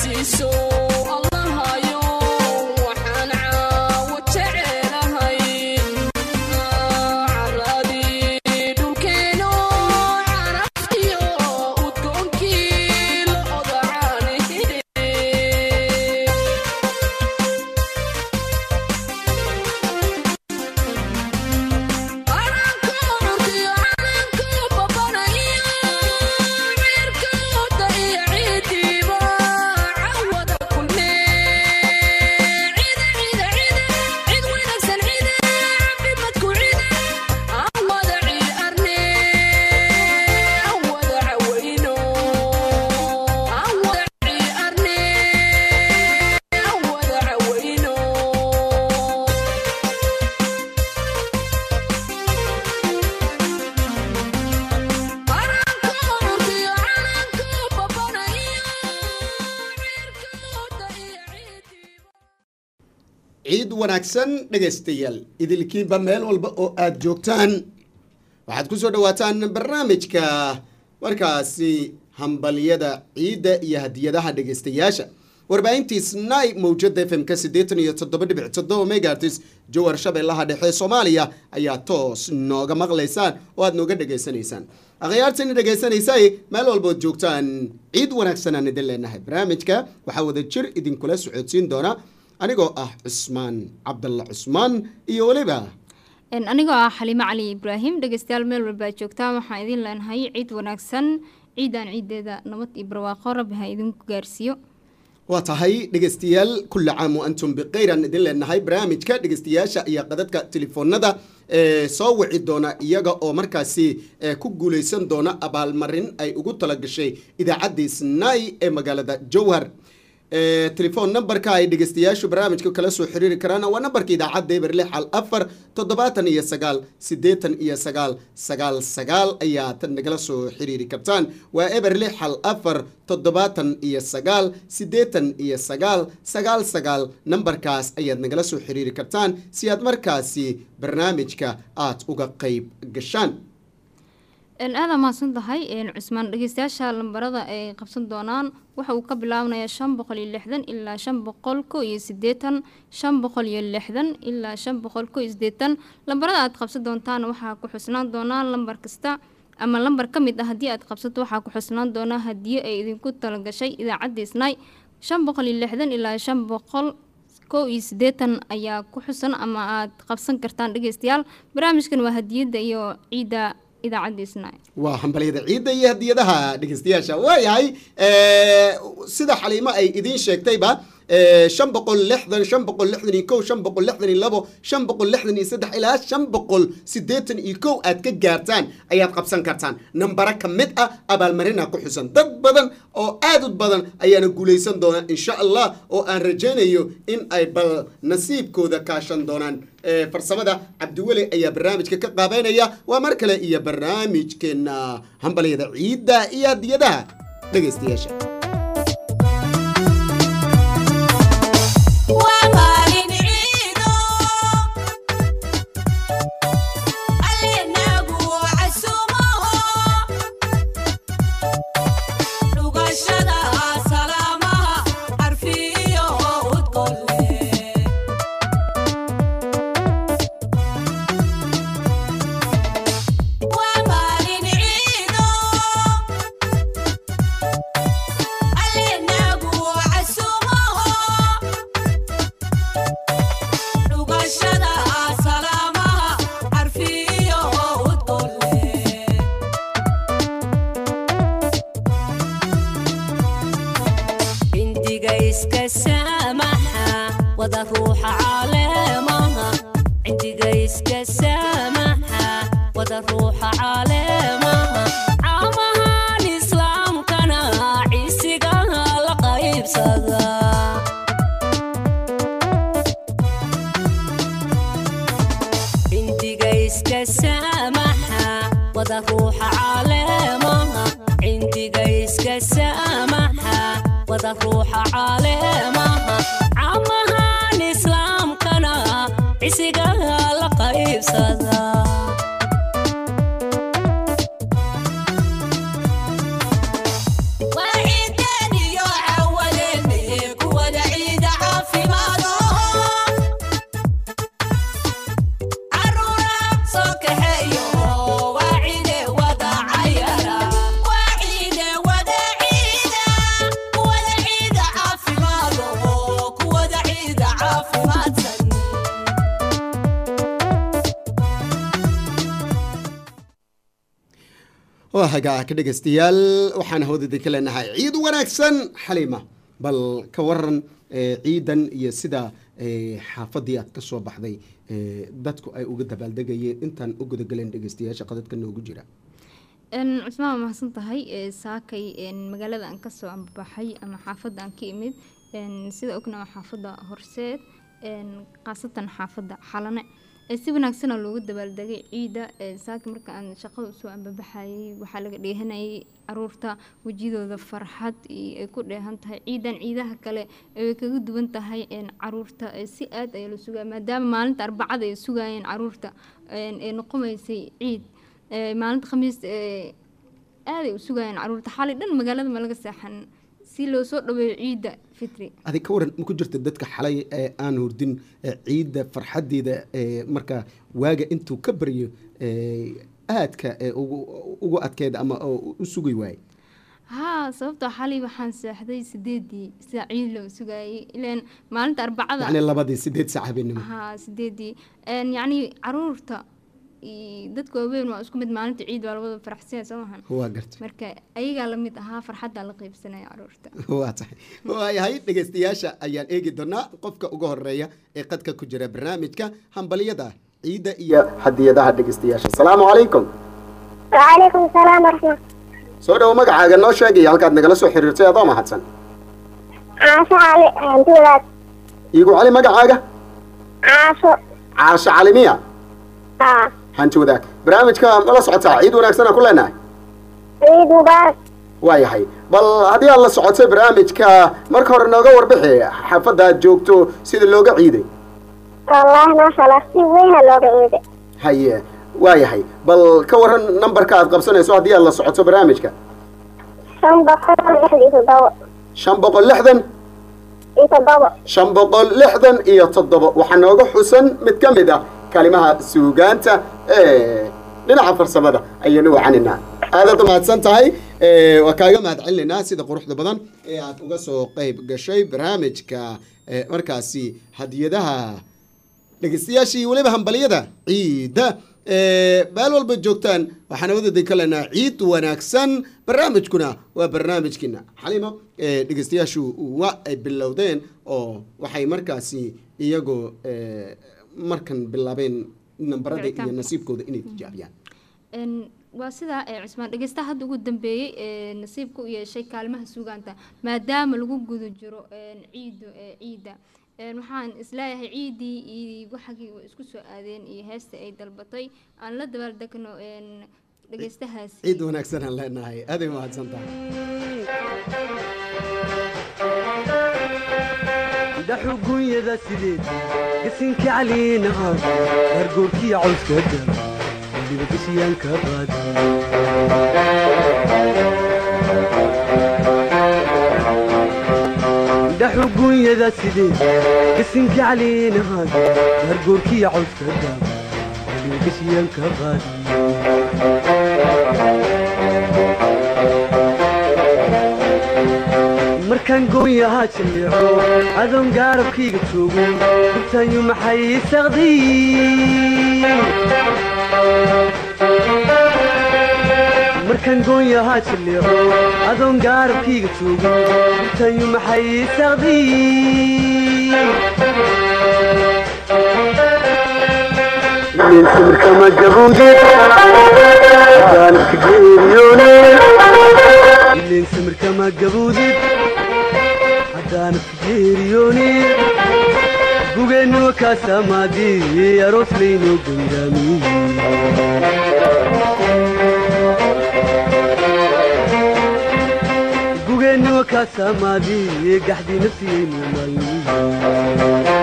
ciid wanaagsan dhegaystayaal idilkiinba meel walba oo aada joogtaan waxaad ku soo dhawaataan barnaamijka markaasi hambalyada ciidda iyo hadiyadaha dhegaystayaasha warbaahintii snai mawjada f m-ka siddeetan iyo toddoba dhibic toddoba megaartis jowar shabeellaha dhexe soomaaliya ayaa toos nooga maqlaysaan oo aada nooga dhegaysanaysaan akhyaartani dhegaysanaysay meel walbood joogtaan ciid wanaagsan aan idin leenahay barnaamijka waxaa wada jir idinkula socodsiin doona anigoo ah cusmaan cabdalla cusmaan iyo weliba anigoo ah xaliimo cali ibraahim dhegeystayaal meel walba ad joogtaan waxaan idin leenahay ciid wanaagsan ciidan ciideeda nabad iyo barwaaqo rabbi ha idinku gaarsiiyo waa tahay dhegeystayaal kulli caam wa antum bikhayran idin leenahay barnaamijka dhegeystayaasha iyo qadadka telefoonada ee soo wici doona iyaga oo markaasi ku guuleysan doona abaalmarin ay ugu talagashay idaacaddii snai ee magaalada jowhar telefon numberka ay dhegeystayaashu barnaamijka kala soo xiriiri karaan waa nambarka idaacadda eber lix al afar toddobaatan iyo sagaal siddeetan iyo sagaal sagaal sagaal ayaad nagala soo xiriiri kartaan waa eber lix al afar toddobaatan iyo sagaal siddeetan iyo sagaal sagaal sagaal nambarkaas ayaad nagala soo xiriiri kartaan si aad markaasi barnaamijka aad uga qeyb gashaan aada mahadsan tahay cusmaan dhegeystayaasha lambarada ay qabsan doonaan waxa uu ka bilaabanayaa shan boqol iyo lixdan ilaa shan boqol ko iyo sideetan shan boqol iyo lixdan ilaa shan boqol ko iyo sideetan lambarada aad qabsan doontaan waxaa ku xusnaan doonaa lambar kasta ama lambar ka mid ah haddii aad qabsato waxaa ku xusnaan doonaa hadiyo ay idinku talagashay idaacadda snai shan boqol iyo lixdan ilaa shan boqol kow iyo sideetan ayaa ku xusan ama aad qabsan kartaan dhegeystayaal barnaamijkan waa hadiyadda iyo ciidda waa hambalyada ciidda iyo hadiyadaha dhegeystayaasha waayahay sida xaliimo ay idiin sheegtayba shan boqol lixdan shan boqol lixdan iyo kow shan boqol lixdan iyo labo shan boqol lixdan iyo saddex ilaa shan boqol siddeetan iyo kow aad ka gaartaan ayaad qabsan kartaan nambaro ka mid ah abaalmarina ku xusan dad badan oo aad u badan ayaana guulaysan doonaa insha allah oo aan rajaynayo in ay bal nasiibkooda kaashan doonaan farsamada cabdiweli ayaa barnaamijka ka qaabeynaya waa mar kale iyo barnaamijkeena hambalyada ciidda iyo hadiyadaha dhegaystayaasha Waa ciidan iyo cawadeeni waa hagaag dhegaystayaal waxaan hawdada ka leenahay ciid wanaagsan xaliima bal ka waran eh, ciidan iyo sida eh, xaafadii aad ka soo baxday eh, dadku ay uga dabaaldegayeen intaan u gudagalen dhegaystayaasha qadadka noogu jira Een, cusmaan waa mahadsan tahay ee, saakay een, magaalada aan kasoo ambabaxay ama xaafadda aan ka imid een, sida ogna waa xaafadda horseed een, khaasatan xaafadda xalane ee, si wanaagsana loogu dabaaldegay ciida ee, saaka marka aan shaqada usoo ambabaxayay waxaa laga dheehanayay caruurta wejidooda farxad iyo ay ku dheehan tahay ciidan ciidaha kale ee way kaga duwan tahay een, caruurta ee, si aad ayaa loo sugaya maadaama maalinta arbacada ay sugayeen caruurta een, ee noqomaysay ciid ee, maalinta khamiis ee, aaday u sugayeen caruurta xalay dhan magaalada ma laga seexan si loo soo dhaweeyo ciidda fitri adig ka waran ma ku jirta dadka xalay ee aan hurdin ee ciidda farxadeeda ee marka waaga intuu ka baryo ee, aadka ee ugu ugu adkeeda ama oo u sugi waaye haa sababtoo xalay waxaan seexday sideedii sida ciid loo sugayay ilaan maalinta arbacada yacni labadii sideed saac habeenimo haa sideedii Een, yacni caruurta iyo dadka waaweyn waa isku mid maalinta ciid waa labada faraxsanaya soo mahan waa gartay marka ayagaa la mid ahaa farxaddaa la qeybsanaya caruurta waa tahay waayahay dhegaystayaasha ayaan eegi doonaa qofka ugu horeeya ee qadka ku jira barnaamijka hambalyada ciidda iyo hadiyadaha dhegaystayaasha asalaamu calaykum وعليكم السلام ورحمة soo dhowo magacaaga noo sheegaya halkaad nagala soo xiriirtay adoo mahadsan عاشو علي هانتي ولاد iigu cali magacaaga عاشو caasho calimiya ها hanti wadaag barnaamijka ma la socotaa ciid wanaagsanaa ku leenahay عيد مبارك waayahay bal haddii aad la socotay barnaamijka marka hore nooga warbixi xaafadda aad joogto sida looga ciiday والله ما شاء الله سي وين لوغا عيد haye waayahay bal ka waran nambarka aad qabsanayso haddii aad la socoto barnaamijka شن بقول إحدى تضوء shan boqol lixdan يتضوء shan boqol lixdan iyo toddoba waxaa nooga xusan mid ka mid ah kalimaha suugaanta ee dhinaca farsamada ayaynu wacaninaa aadaad u mahadsan tahay ee, waa kaaga mahad celinaynaa sida quruxda badan ee aad uga soo qayb gashay barnaamijka ee, markaasi hadiyadaha dhegeystayaashii weliba hambalyada ciidda ee, meel walba joogtaan waxaan wadada ka leenaha ciid wanaagsan barnaamijkuna waa barnaamijkiina xalimo ee, dhegeystayaashu waa ay bilowdeen oo waxay markaasi iyagoo ee, markan bilaabeen nambarada iyo Wicitaanka. nasiibkooda inay tijaabiyaan Een, waa sidaa ee cusmaan dhegeystaha hadda ugu dambeeyey ee nasiibka u yeeshay kaalimaha sugaanta maadaama lagu guda jiro een, ciidu ee ciidda Een, waxaan isleeyahay ciidii iyo waxagii way isku soo aadeen iyo heesta ay dalbatay aan la dabaaldegno een, dhegeystahaasi ciid wanaagsan aan leenahay aaday mahadsan tahay daxugunyada sideed gasinka caliina ah gargoorkiya cawska dar weliba gashiyaan ka qaadi daxugunyada sideed gasinka caliina ah gargoorkiya cawska dar weliba gashiyaan ka qaadi markaan goonyahaa jaleeco adoon gaarabkayga joogo gubtaanyu maxay saqday markaan goonyahaa jaleeco adoon gaarabkayga joogo gubtaanyu maxay saqday samirkama gabuude daanadka geeriyoone ileen samirkama gabuudid haddaanad ka geeriyoonin gugeennuwa kaasamaadii aroos laynoo gangaamiye gugeennuwa kaasamaadii gaxdii nafsiyaynu maalmiye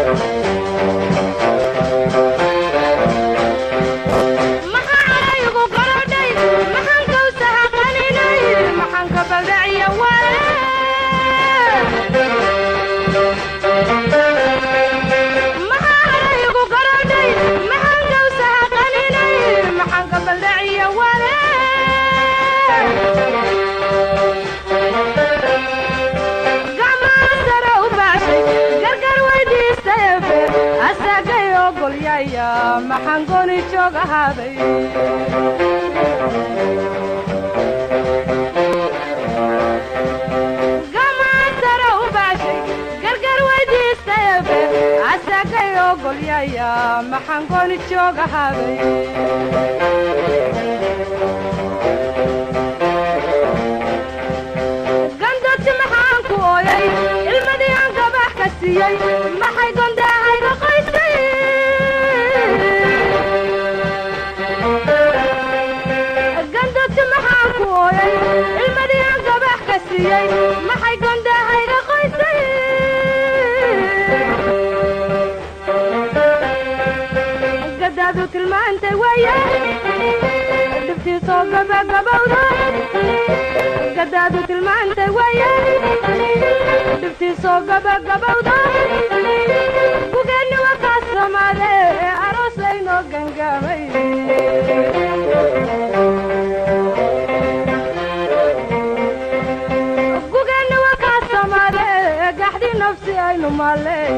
maxaanaygu garodhay maxaan kawsaha qaninay maxaan ka baldhaciya maxaanaygu garodhay maxaan kawsaha qaninay maxaan ka baldhaciya wale gacmaha sare u baashay gargar weydiistayefe asagay ogolyaya maxaan goni joog ahaaday wanaagay ogolyaya maxaan gooni jooga habay gandoti maxaan ku ooyay ilmadii aan gabax ka siiyey maxay gondahayga qoysay gandoti maxaan ku ooyay ilmadii aan gabax ka siiyey maxay gondahayga qoysay gadaadu tilmaantay weeye dhibtiisoo gabagabowda gadaadu tilmaantay weeye dhibtiisoo gabagabowda gugeenni wakaas soomaale aroos laynoo gangaamay gugeenni wakaas soomaale gaxdi nafsi aynu maaley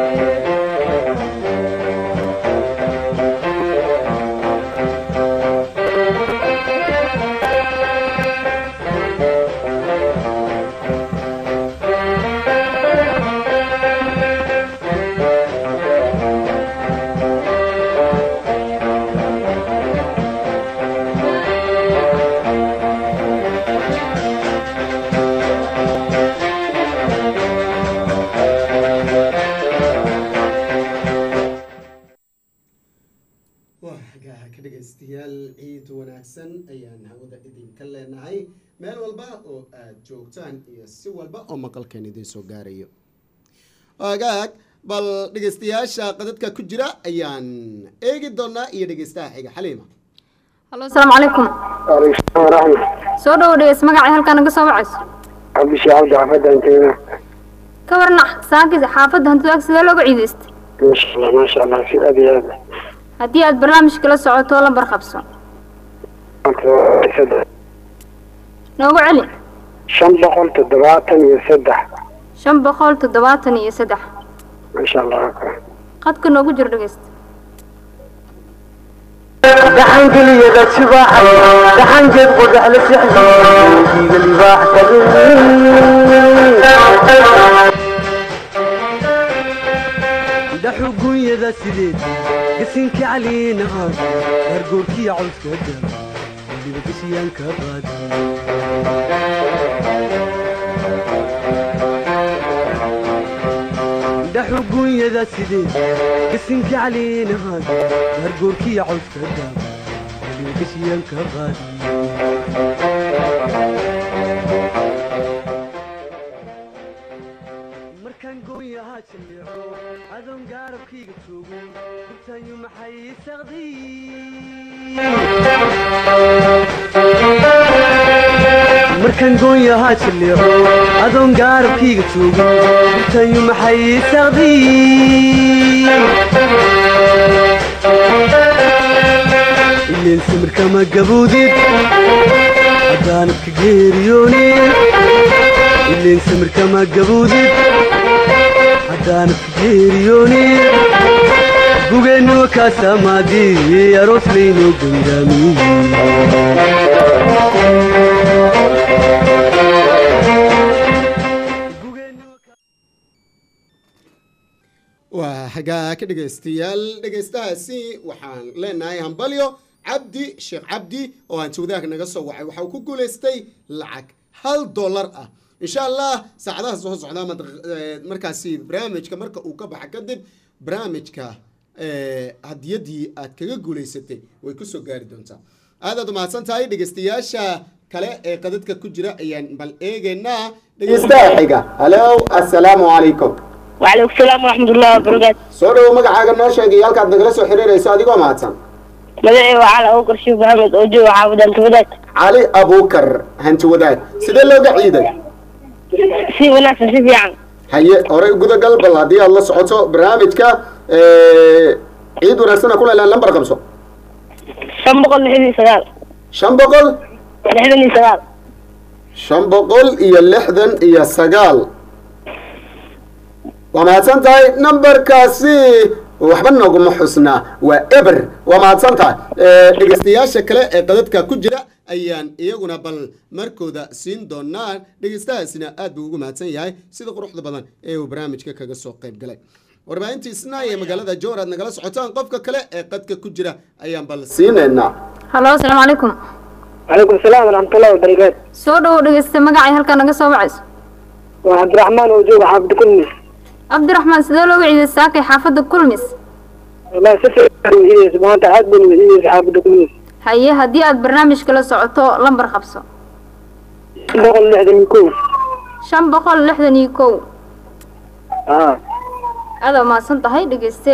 waa xagaa ka dhegaystayaal ciid wanaagsan ayaan hawada idinka leenahay meel walba oo aad joogtaan iyo si walba oo maqalkeen idin soo gaarayo agaag bal dhegaystayaasha qadadka ku jira ayaan eegi doonaa iyo dhegaystaha xiga xaliima hallo asalaamu calaykum waalaikum waraxmat soo dhowo dhegeys magacay halkaa naga soo wacayso cabdishii cabdi xafadan teena ka warna saakis xaafadda hantida ag sidee looga ciidaystay maasha allah maasha allah si aad iyo aad haddii aad barnaamijka la socoto lambar qabso saddex noogu celi shan boqol toddobaatan iyo saddex shan boqol toddobaatan iyo saddex maasha allah qadka noogu jiro dhegeysta gaxangeliyada sibaaxay gaxangeed qodax la sixi diiga libaax dhaxu gunyada sideed gasinka caliina aad hargoorkiya cawska daba weliba gashiyaanka qaadi dhaxu gunyada sideed gasinka caliina aad hargoorkiya cawska daba weliba gashiyaanka qaadi markaan gooyahaa jaleeco adoon gaarabkayga joogo gurtaayu maxay saqday markaan gooyahaa jaleeco adoon gaarabkayga joogo gurtaayu maxay saqday ileen samirkama gaboodid haddaanadka geeriyoonin ileen samirkama gaboodid haddaanadka geeriyoonin gugeenniwa kaasamaadii aroos laynoo gandaamiyey waa xagaa ka dhegaystayaal dhegaystahaasi waxaan leenahay hambalyo cabdi sheekh cabdi oo aan jawdaha naga soo wacay waxa uu ku guulaystay lacag hal dollar ah insha allah saacadaha soo socda ama daq- eh, markaasi barnaamijka marka uu ka baxa kadib barnaamijka eh, hadiyadii aad kaga guulaysatay way kusoo gaari doontaa aadaad umahadsan tahay dhegaystayaasha kale ee qadadka ku jira ayaan bal eegaynaa dhegaystaha xiga halo assalaamu calaykum وعليكم السلام ورحمة الله وبركاته soo dhowo magacaaga noo sheegay halkaad nagala soo xiriirayso adigoo mahadsan مدعي وعلى أوكر شيخ محمد أوجو وحافظ أنت بدأت cali abuukar hanti wadaag sidee looga ciiday في وناس في يعني haye horey gudagal bal haddii aad la socoto barnaamijka eh, ciid wanaagsana ku leelaan lambar qabso شن بقول لحدي سجال shan boqol لحدني سجال shan boqol iyo lixdan iyo sagaal waa mahadsan tahay nambarkaasi waxba nooguma xusnaa waa eber waa mahadsan tahay Eh, dhegeystayaasha kale ee qadadka ku jira ayaan iyaguna bal markooda siin doonaa dhegeystahaasina aad buu ugu mahadsan yahay sida quruxda badan ee uu barnaamijka kaga soo qayb galay warbaahintii isnaay ee magaalada jowhar aad nagala socotaan qofka kale ee qadka ku jira ayaan bal siinaynaa halo asalaamu calaykum calaykum salaam waraxmatullahi wabarakaatu soo dhowow dhegeysta magacay halkaa naga soo wacayso waa cabdiraxmaan oo jooga xaafid kulmis cabdiraxmaan sidee looga ciiday saakay xaafadda kulmis wallahi si fiican wasiidaysa maanta aad baan wasiidaysa xaafidda kulmis haye haddii aad barnaamijka la socoto lambar qabso boqol lixdan iyo kow shan boqol lixdan iyo kow aa aada mahadsan tahay dhegeyste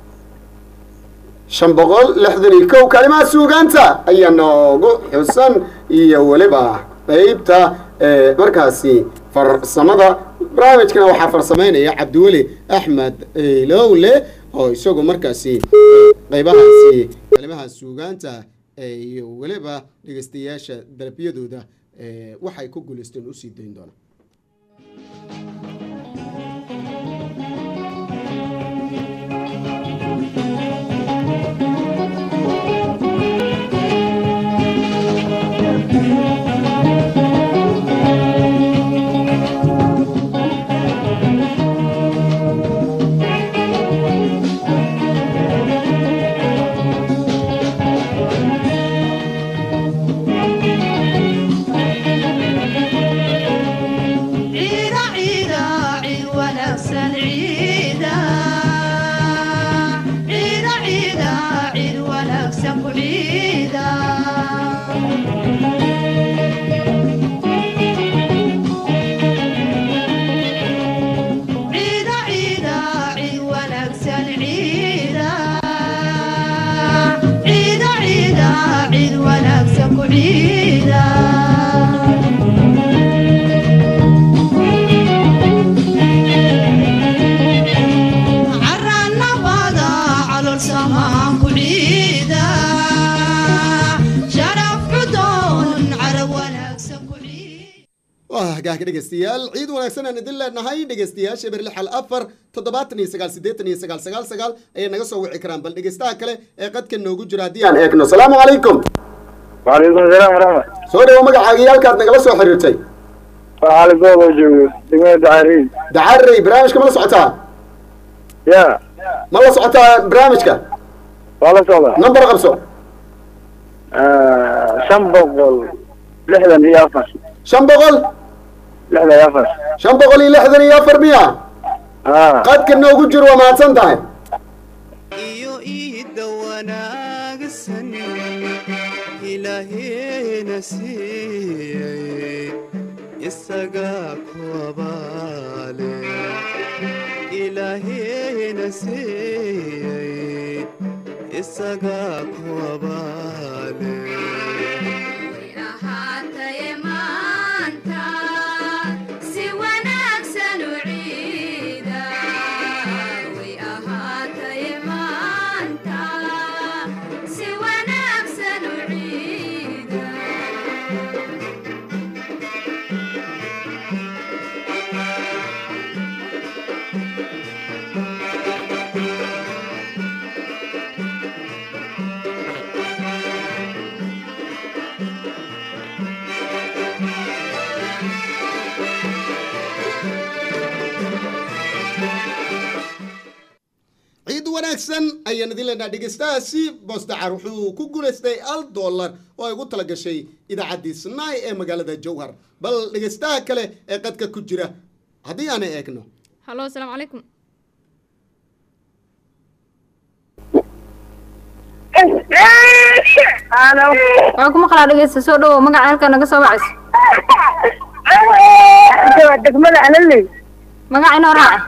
shan boqol lixdan iyo kow kalimaha suugaanta ayaa noogu xusan iyo weliba qeybta ee, markaasi farsamada barnaamijkana waxaa farsamaynaya cabdiweli axmed lowle oo isagu markaasi qeybahaasi kalimaha suugaanta ee, iyo weliba dhegeystayaasha dalabyadooda ee, waxay ku guuleysteen usii dayn doona ciida ciida ciid wanaagsan ciida ciida ciida ciid wanaagsan ku ciida ciida ciida ciid wanaagsan ciida ciida ciida ciid wanaagsan ku ciida carannabada calol samaan ku ciida sharaf cudoon carab wanaagsan ku ciida waa hagaagka dhegeystayaal ciid wanaagsan aan idin leenahay dhegeystayaasha berli xal afar toddobaatan iyo sagaal siddeetan iyo sagaal sagaal sagaal ayay naga soo wici karaan bal dhegeystaha kale ee qadka noogu jira haddii aan eegno salaamu calaykum وعليكم السلام ورحمة soo dhawo magacaaga iyo halkaad nagala soo xiriirtay وعلي بابا جوجو دمية دعارين dacarey barnaamijka ma la socotaa يا ma la socotaa barnaamijka والله صلاة number qabso شن بقول لحدا هي أفر shan boqol لحدا يا أفر shan boqol iyo lixdan iyo afar miya اه qadka noogu jiro waa mahadsan tahay iyo iidda wanaagsan ilaahena siiyey isagaa ku abaale ilaahena siiyey isagaa ku abaale ahaataye maanta si wanaagsan u ciida way ahaataye maanta si wanaagsan u ciida ciid wanaagsan ayaan idin leenaha dhegeystahaasi boosdacar wuxuu ku guulaystay al dollar oo ay ugu tala gashay idaacaddii snaay ee magaalada jowhar bal dhegeystaha kale ee qadka ku jira haddii aan eegno halo asalaamu calaykum waxaa ku maqlaa dhegeysta soo dhowow magaca halkaa naga soo wacayso degmada alaley magaca inoo raaca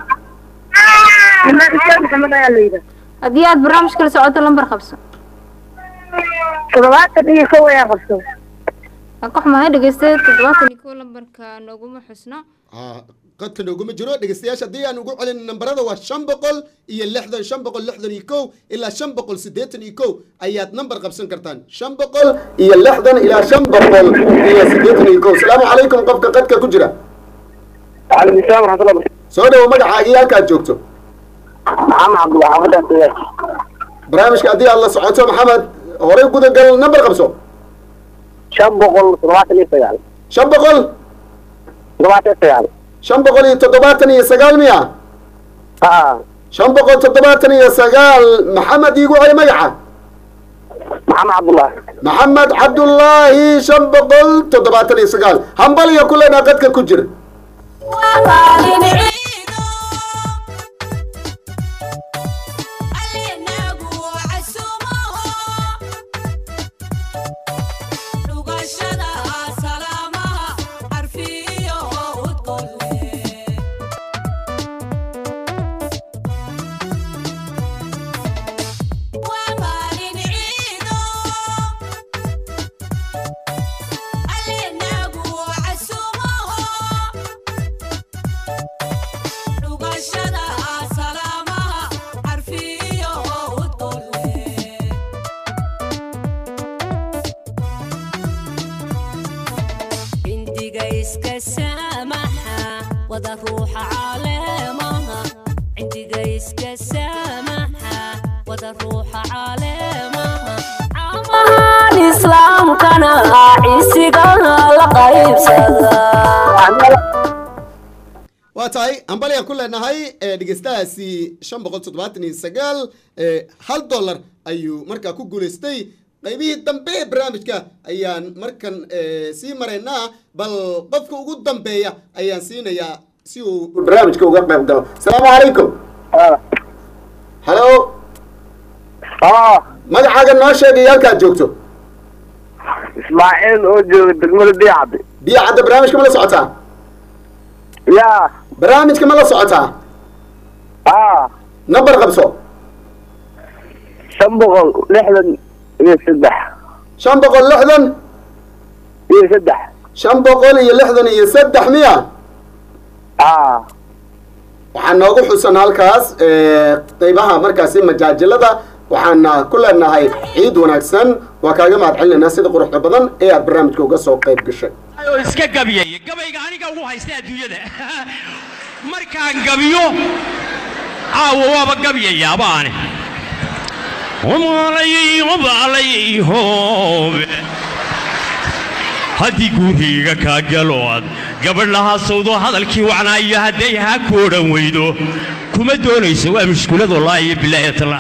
maxamed ayaa la yidhaha haddii aad barnaamijka la socoto lambar qabso toddobaatan iyo kow ayaa qabso waan ka xumahay dhegeyste toddobaatan iyo kow lambarka nooguma xusna Ah, qadka nooguma jiro dhegeystayaasha haddii aan ugu celin nambarada waa shan boqol iyo lixdan shan boqol lixdan iyo kow ilaa shan boqol siddeetan iyo kow ayaad nambar qabsan kartaan shan boqol iyo lixdan ilaa shan boqol iyo siddeetan iyo kow salaamu calaykum qofka qadka ku jira وعليكم السلام ورحمة الله وبركاته soo dhawo magacaaga iyo halkaad joogto محمد عبد الله حافظ أنت barnaamijka haddii aad la socoto maxamed horey gudagal nambar qabso شن بقول تضبعت لي سيال shan boqol تضبعت سيال shan boqol iyo toddobaatan iyo sagaal miya اه shan boqol toddobaatan iyo sagaal maxamed iigu celi magaca maxamed cabdullaahi maxamed cabdullaahi shan boqol toddobaatan iyo sagaal hambaliya ku leenaa qadka ku jira cindiga iska saamaxa wada ruuxa caleemaha cindiga iska saamaxa wada ruuxa caleemaha caamahan islaamkana cisiga la qaybsada waa tahay hambalyaan ku leenahay ee dhegeystahaasi shan boqol toddobaatan iyo sagaal ee hal dollar ayuu markaa ku guulaystay qaybihii dambe ee barnaamijka ayaan markan ee, sii maraynaa bal qofka ugu dambeeya ayaan siinayaa si uu barnaamijka uga qayb galo asalaamu calaykum halo magacaaga noo sheegay halkaad joogto ismaaciil oo jooga degmada biyacadde biyo cadda barnaamijka ma la socotaa yaa barnaamijka ma la socotaa aa nambar qabso shan boqol lixdan iyo saddex shan boqol lixdan iyo saddex shan boqol iyo lixdan iyo saddex miya aa waxaa noogu xusan halkaas ee, qeybaha markaasi majaajilada waxaana ku leenahay ciid wanaagsan waa kaaga mahad celinaynaa sida quruxda badan ee aad barnaamijka uga soo qayb gashay oo iska gabiyaya gabayga aniga ugu haysta adduunyada markaan gabiyo caawa waaba gabiyayaaba ani umaalayay umaalayay hoobe haddii guuriga kaa galood gabadh lahaa sawdo hadalkii wacnaayo hadday haa ku odhan weydo kuma doonayso waa mushkuladoo laa iyo bilaayatala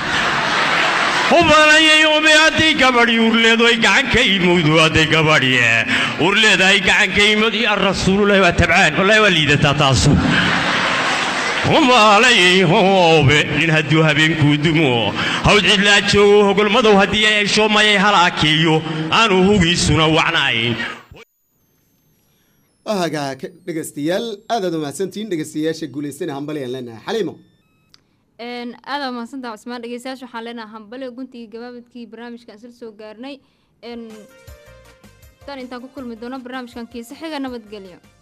ubalayay ube hadday gabadhi urleedo ay gacan ka imowdo hadday gabadhi urleedahay gacan ka imod ya rasuululahi waa tabcaan wallahi waa liidataa taasu umaalayay hoobe nin hadduu habeenkuu dumo hawd cidlaa joogo hogolmadow haddii ay hesho mayay halaakeeyo aanu hugiisuna wacnayn waagaa dhegeystayaal aadaad umahadsantihiin dhegeystayaasha guulaystana hambalyaan leenahay xaliimo een aada mahadsantaha cusmaan dhegeystayaasha waxaan leenahay hambale guntigii gabaabadkii barnaamijkan isla soo gaarnay een tan intaan ku kulmi doono barnaamijkan kiisa xiga nabadgelyo